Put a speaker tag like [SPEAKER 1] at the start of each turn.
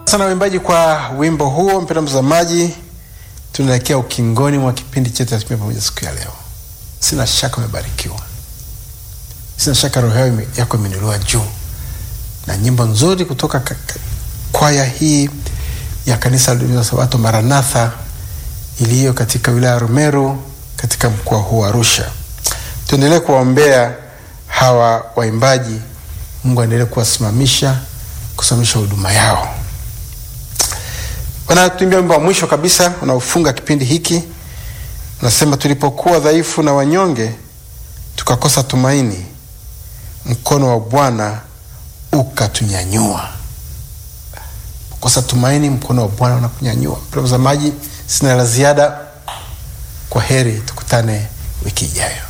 [SPEAKER 1] sana waimbaji kwa wimbo huo. Mpendwa mtazamaji, tunaelekea ukingoni mwa kipindi chetu cha Tembea Pamoja siku ya leo. Sina shaka umebarikiwa, sina shaka roho yako imeinuliwa juu na nyimbo nzuri kutoka kwaya hii ya kanisa la Sabato Maranatha iliyo katika wilaya ya Rumeru katika mkoa huu wa Arusha. Tuendelee kuwaombea hawa waimbaji, Mungu aendelee kuwasimamisha, kusimamisha huduma yao. Wanatuimbia wimbo wa mwisho kabisa unaofunga kipindi hiki, unasema tulipokuwa dhaifu na wanyonge, tukakosa tumaini, mkono wa Bwana ukatunyanyua. Kosa tumaini, mkono wa Bwana unakunyanyua. Mtazamaji, sina la ziada. Kwa heri, tukutane wiki ijayo.